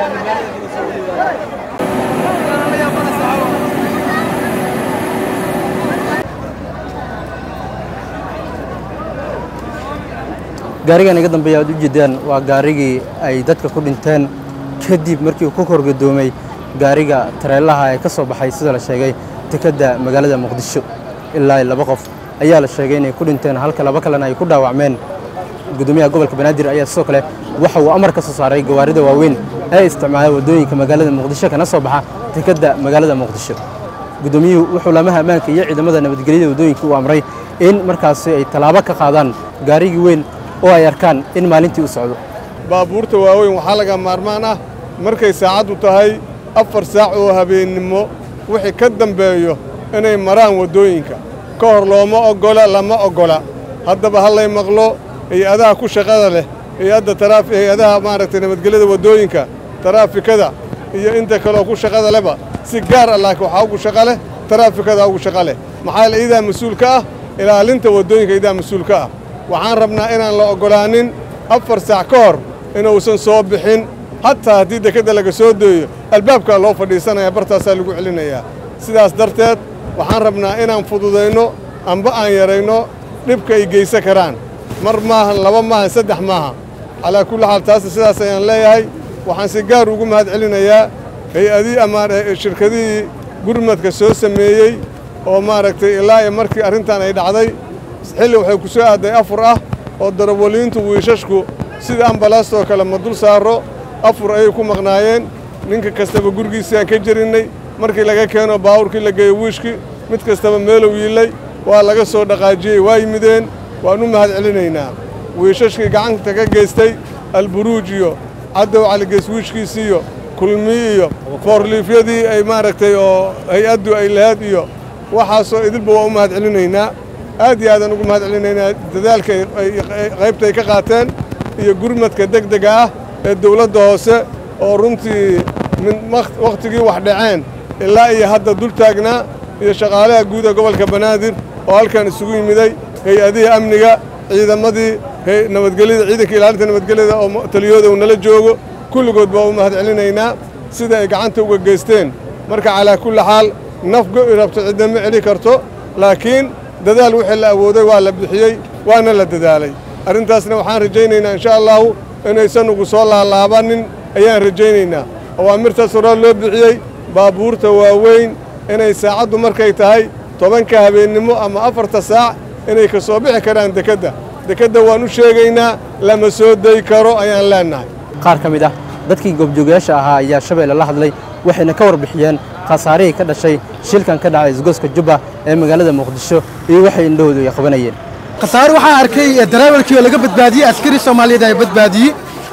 gaarigan iga dambeeya aad u jeedaan waa gaarigii ay dadka ku dhinteen kadib markii uu ku korgadoomay gaariga tareelaha ee ka soo baxay sida la sheegay dekedda magaalada muqdisho ilaa laba qof ayaa la sheegay inay ku dhinteen halka laba kalena ay ku dhaawacmeen gudoomiyaha gobolka banaadir ayaa sidoo kale waxa uu amar ka soo saaray gawaarida waaweyn ee isticmaala waddooyinka magaalada muqdisho kana soo baxa dekedda magaalada muqdisho gudoomiyuhu wuxuu laamaha ammaanka iyo ciidamada nabadgelyada waddooyinka u amray in markaasi ay tallaabo ka qaadaan gaarigii weyn oo ay arkaan in maalintii u socdo baabuurta waaweyn waxaa laga maarmaan ah markay saacaddu tahay afar saac oo habeennimo wixii ka dambeeyo inay maraan waddooyinka ka hor looma oggola lama oggola haddaba hallay maqlo hay-adaha ku shaqada leh hay-adda taraaf hay-adaha maaragtay nabadgelyada waddooyinka taraafikada iyo inta kaleoo ku shaqada lehba si gaar ah laakiin waxaa ugu shaqa leh taraafikada ugu shaqa leh maxaa yeele iyadaa mas-uul ka ah ilaalinta waddooyinka iyadaa mas-uul ka ah waxaan rabnaa inaan la oggolaanin afar saac ka hor inuusan soo bixin hataa haddii dekedda laga soo deeyo albaabkaa loo fadhiisanaya bartaasaa lagu celinayaa sidaas darteed waxaan rabnaa inaan fududayno amba aan yarayno dhibka ay geysan karaan mar maahan laba maahan saddex maaha calaa kulli xaal taasna sidaas ayaan leeyahay waxaan si gaar ugu mahad celinayaa hay-adii ama shirkadihii gurmadka soo sameeyey oo maaragtay ilaa iyo markii arrintan ay dhacday xilli waxay ku soo aaday afur ah oo darawaliintu wiishashku sida ambalaastoo kale ma dul saaro afur ayay ku maqnaayeen ninka kastaba gurigiisaan ka jerinnay markii laga keeno baawurkii la geeyo wiishkii mid kastaba meelow yiillay waa laga soo dhaqaajiyey waa yimideen waan u mahad celinaynaa wiishashkii gacanta ka geystay alburuuj iyo caddow caligeys wiishkiisiiyo kulmi iyo foorliifyadii ay maaragtay oo hay-addu ay lahayd iyo waxaasoo idilba waa u mahad celinaynaa aad iyo aadaan ugu mahad celinaynaa dadaalka qaybta ay ka qaateen iyo gurmadka degdega ah ee dawladda hoose oo runtii min wakhtigii wax dhaceen ilaa iyo hadda dul taagnaa iyo shaqaalaha guud ee gobolka banaadir oo halkan isugu yimiday hay-adihii amniga ciidamadii nabadgelyada ciidanka ilaalinta nabadgelyada oo taliyooda uu nala joogo kulligood baa u mahad celinaynaa sida ay gacanta uga geysteen marka calaa kulli xaal naf go'i rabto cidna ma celi karto laakiin dadaal wixii la awooday waa la bixiyey waana la dadaalay arrintaasna waxaan rajaynaynaa insha allahu inaysan ugu soo laalaabanin ayaan rajaynaynaa awaamirtaas horaa loo bixiyey baabuurta waaweyn inay saacaddu markay tahay tobanka habeennimo ama afarta saac inay ka soo bixi karaan dekedda dekedda waan u sheegaynaa lama soo day karo ayaan leennahay qaar ka mid ah dadkii goobjoogayaasha ahaa ayaa shabeelle la hadlay waxayna ka warbixiyeen khasaarihii ka dhashay shilkan ka dhacay isgoyska jubba ee magaalada muqdisho iyo waxay indhahoodu ay qabanayeen khasaare waxaa arkay darawalkii oo laga badbaadiyey askari soomaaliyeed ay badbaadiyey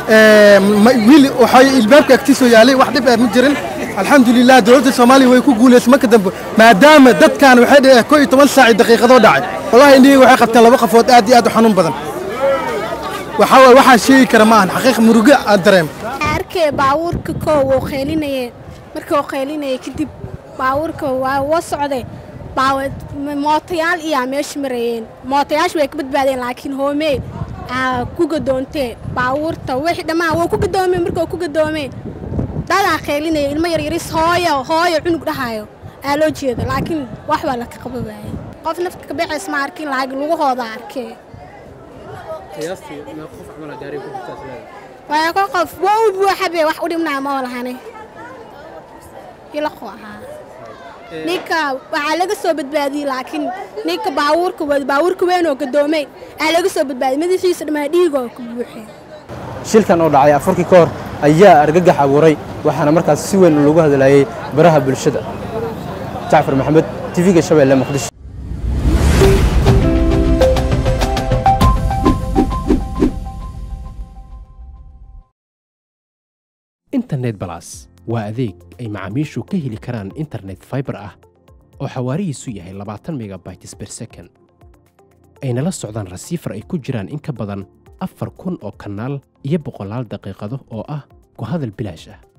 wiil waxay ilbaabka agtiisoo yaalay wax dhib ah ma jirin alxamdulilah dowladda soomaaliya way ku guulaysay marka dambe maadaama dadkan waxay dhaheen koo iyo toban saaci daqiiqadoo dhacay wallahi indhihii waxay qabteen laba qofood aad iyo aad u xanuun badan waxaa waay waxaa sheegi kara ma ahan xaqiiq murugo aan dareem arkay baabuurka koo wuu qeylinayeen markii uu qeylinayay kadib baabuurka waa woo socday mootayaal iyaa meesha marayeen mootayaasha way ka badbaadeen laakiin hoomee ku gadoontee baabuurta wixii dhammaan wuu ku gadoomeen marka ku gadoomeen dadaa qeylinaya ilmo yaryaris hooyo hooyo cunug dhahayo aa loo jeeda laakiin wax baa laka qaba waayey qof nafta ka baxays ma arkin laakiin lugahooda arkee waa ko qof waa u buuxabe wax u dhibnaa ma walahane ilaqo ahaa ninka waxaa laga soo badbaadiyey laakiin ninka baabuurka baabuurka weyn oo gadoomay aa laga soo badbaadiyey madaxiisa dhammaa dhiigoo ka buuxeen shilkan oo dhacay afurkii ka hor ayaa argagax abuuray waxaana markaas si weyn loogu hadlayay baraha bulshada jacfar maxamed tv-ga shabeelle muqdisho internet balas waa adeeg ay macaamiishu ka heli karaan internet faibar ah oo xawaarihiisu yahay labaatan megabytes ber second ayna la socdaan rasiifar ay ku jiraan in ka badan afar kun oo kanaal iyo boqolaal daqiiqado oo ah ku hadal bilaash ah